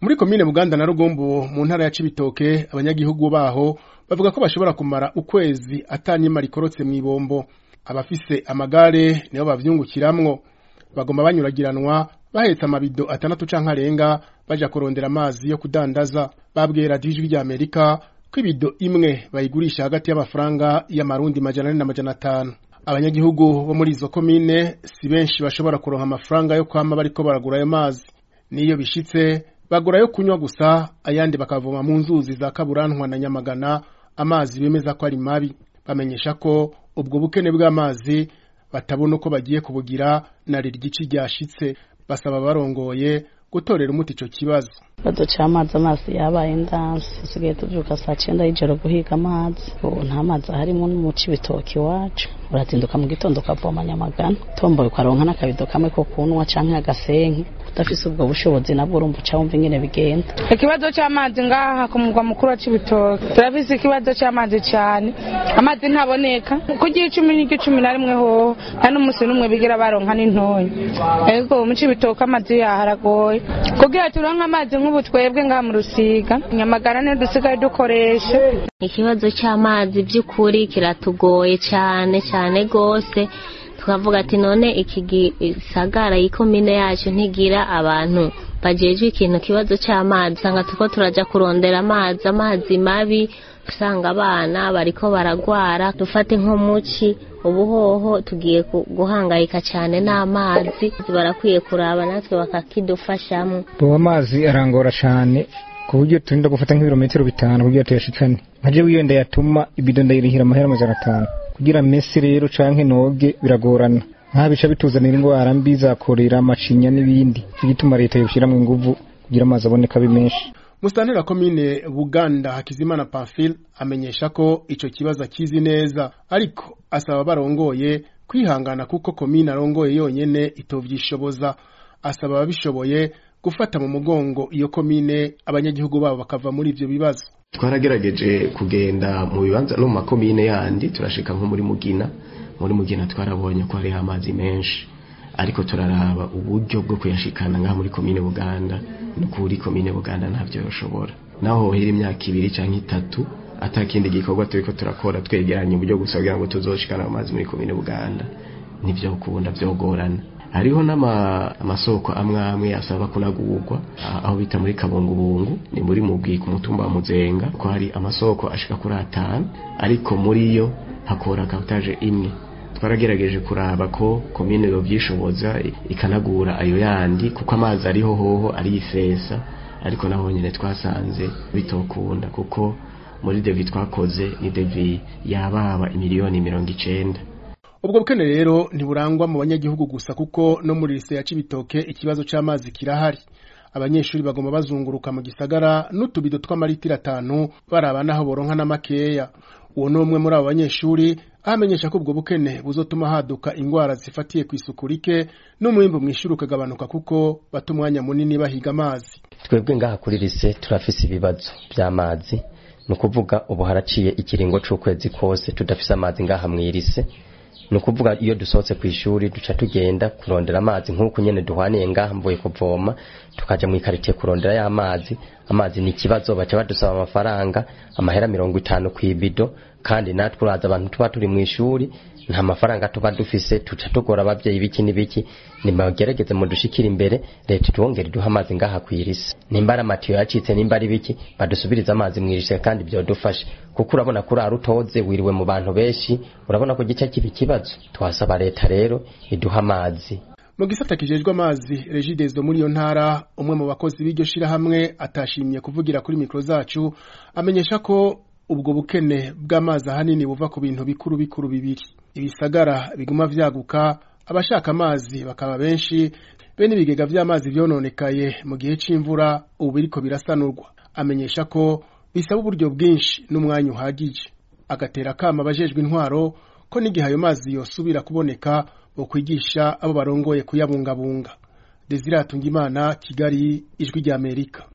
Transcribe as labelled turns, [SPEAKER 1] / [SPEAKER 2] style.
[SPEAKER 1] muri komine Buganda na Rugombo mu ntara ya Cibitoke abanyagihugu baho bavuga ko bashobora kumara ukwezi atanyima rikorotse mw'ibombo abafise amagare nibo bavyungukiramwo bagomba banyuragiranwa bahetse amabido atandatu canke arenga baja kurondera amazi yo kudandaza babwiye radiyo ijwi rya Amerika ko ibido imwe bayigurisha hagati y'amafaranga y'amarundi majana ane na majana atanu abanyagihugu bo muri izo komine si benshi bashobora kuronka amafaranga yo kwama bariko baragura ayo mazi niyo bishitse bagura yo kunywa gusa ayandi bakavoma mu nzuzi za kaburantwa na nyamagana amazi bemeza ko ari mabi bamenyesha ko ubwo bukene bw'amazi batabona uko bagiye kubugira na riryici ryashitse basaba barongoye gutorera umuti ico kibazo
[SPEAKER 2] ikibazo c'amazi amazi yabaye ndansi dusigaye tuvyuka saa cenda y'ijoro guhiga amazi ubu nta mazi aharimo n'umuci ibitoki iwacu urazinduka mu gitondo ukavoma nyamagana tomboye ukaronka n'akabido kamwe ko kunwa canke agasenke udafise ubwo bushobozi nabwo urumva uca wumva ingene bigenda
[SPEAKER 3] ikibazo c'amazi ngaha ku mugwa mukuru wa cibitoki turafise ikibazo c'amazi cane amazi ntaboneka kugira icumi n'igicumi na rimwe hoho nta n'umusi n'umwe bigira baronka n'intoyi ego mu cibitoki amazi yaho aragoye kugira turonke amazi nk'ubu twebwe ngaha mu rusiga nyamagana niyo dusigaye dukoresha
[SPEAKER 4] ikibazo cy'amazi by'ukuri kiratugoye cyane cyane rwose tukavuga ati none iki gisagara y'ikomine yacu ntigira abantu bajejwe ikintu kibazo cy'amazi usanga tuko turaja kurondera amazi amazi mabi usanga abana bariko baragwara dufate nk'umuci ubuhoho tugiye guhangayika cyane n'amazi barakwiye kuraba natwe bakakidufashamo
[SPEAKER 5] ubu amazi arangora cyane ku buryo turinda gufata nk'ibirometero bitanu kugira tuyashikane nkaje wiyenda yatuma ibido ndayirihira amahera amajana atanu kugira mesi rero canke noge biragorana nkaho bica bituzanira indwara mbi za korera amacinya n'ibindi cyo gituma leta yoshiramwo inguvu kugira amazi aboneka abe menshi
[SPEAKER 1] musantera komine buganda hakizimana pamphile amenyesha ko ico kibazo akizi neza ariko asaba barongoye kwihangana kuko komine arongoye yonyene itovyishoboza asaba ababishoboye gufata mu mugongo iyo komine abanyagihugu babo bakava muri ivyo bibazo
[SPEAKER 6] twaragerageje kugenda mu bibanza no mu makomine yandi turashika nko muri mugina muri mugina twarabonye ko hariho amazi menshi ariko turaraba uburyo bwo kuyashikana ngaha muri komine buganda no kuri komine buganda ntabyo yoshobora naho hohera imyaka ibiri canke itatu atakindi gikorwa turiko turakora twegeranya uburyo gusa kugira ngo tuzoshikana amazi muri komine buganda nivyo kubunda vyogorana hariho n'amasoko amwe amwe asaba kunagurwa aho bita muri kabungubungu ni muri mubwi ku mutumba wa muzenga ko hari amasoko ashika kuri atanu ariko muri yo hakora kapitaje imwe twaragerageje kuraba ko komine yovyishoboza ikanagura ayo yandi kuko amazi ariho hoho ari ifesa ariko naho nyene twasanze bitokunda kuko muri devi twakoze ni devi yababa imiliyoni mirongo icenda
[SPEAKER 1] ubwo bukene rero ntiburangwa mu banyagihugu gusa kuko no muri lise ya Cibitoke ikibazo c'amazi kirahari abanyeshuri bagomba bazunguruka mu gisagara n'utubido tw'amaritiro atanu baraba naho boronka n'amakeya uwo ni umwe muri abo banyeshuri ahamenyesha ko ubwo bukene buzotuma haduka ingwara zifatiye ku isuku rike n'umwimbu mw'ishuri ukagabanuka kuko bata umwanya munini bahiga amazi
[SPEAKER 7] twebwe ngaha kuri lise turafise ibibazo vy'amazi ni ukuvuga ubu haraciye ikiringo c'ukwezi kose tudafise amazi ngaha mw'irise ni ukuvuga iyo dusohotse ku ishuri duca tugenda kurondera amazi nk'uko nyene duhwaniye ngaha mvuye kuvoma tukaja mu ikaritiye kurondera ya mazi amazi ni ikibazo baca badusaba amafaranga amahera mirongo itanu kw'ibido kandi natwe uraza abantu tuba turi mu ishuri nta mafaranga tuba dufise tuca tugora abavyeyi biki n'ibiki nibagerageze mu dushikira imbere leta tuwongere duha amazi ngaha kwirisi nimba ari amatiyo yacitse nimba ari biki badusubirize amazi mwirishe kandi byodufashe kuko urabona kuri arutoze wiriwe mu bantu benshi urabona ko gice kiba ikibazo twasaba leta rero iduha amazi
[SPEAKER 1] mu gisata kijejwe amazi regidezo muri iyo ntara umwe mu bakozi b'iryo shirahamwe atashimye kuvugira kuri mikro zacu amenyesha ko ubwo bukene bw'amazi ahanini buva ku bintu bikuru bikuru bibiri ibisagara biguma vyaguka abashaka amazi bakaba benshi bene ibigega vy'amazi vyononekaye mu gihe c'imvura ubu biriko birasanurwa amenyesha ko bisaba uburyo bwinshi n'umwanya uhagije agatera akama abajejwe intwaro ko n'igihe ayo mazi yosubira kuboneka bo kwigisha abo barongoye kuyabungabunga Desire Hatungimana Kigali ijwi ry'Amerika